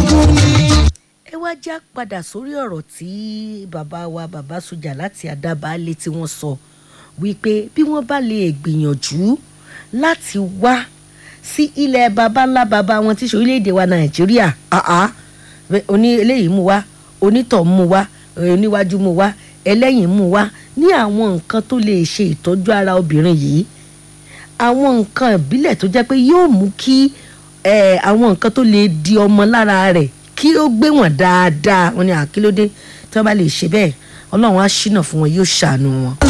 ogun ni. ẹ wá já padà sórí ọ̀rọ̀ tí bàbá wa bàbá sójà láti àdábàálẹ̀ tí wọ́n sọ wípé bí wọ́n bá lè gbìyànjú láti wá sí ilẹ̀ baba ńlá baba wọn tí í ṣe orílẹ̀-èdè wa nàìjíríà àá oní eléyìí mú wá onítọ̀ mú wá oníwájú mú wá ẹlẹ́yìn mú wá ní àwọn nǹkan tó lè ṣe ìtọ́jú ara obìnrin yìí àwọn nǹkan ìbílẹ̀ tó jẹ́ pé yóò mú kí eh, àwọn nǹkan tó lè di ọmọ lára rẹ̀ kí ó gbé wọn dáadáa wọn ni àkílódé tí wọ́n bá lè ṣe bẹ́ẹ̀ ọlọ́run á ṣínà fún wọn yóò ṣàánú wọn.